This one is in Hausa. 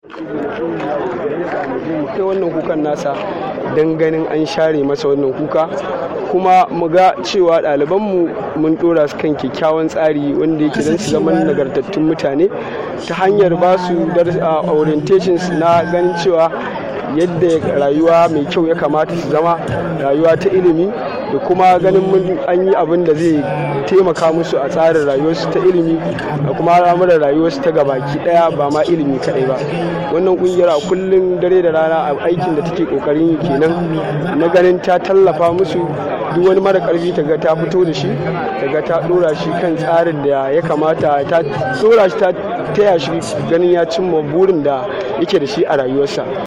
kai wannan kukan nasa don ganin an share masa wannan kuka kuma mu ga cewa ɗalibanmu mun ɗora su kan kyakkyawan tsari wanda yake don su zama nagartattun mutane ta hanyar ba su orientations na ganin cewa yadda rayuwa mai kyau ya kamata su zama rayuwa ta ilimi da kuma ganin mun an yi abin da zai taimaka musu a tsarin rayuwarsu ta ilimi da kuma al'amuran rayuwarsu ta gabaki daya ba ma ilimi kadai ba wannan kungiyar a kullum dare da rana a aikin da take kokarin yi kenan na ganin ta tallafa musu duk wani mara karfi ta ga ta fito da shi ta ga ta dora shi kan tsarin da ya kamata ta dora shi ta taya shi ganin ya cimma burin da yake da shi a rayuwarsa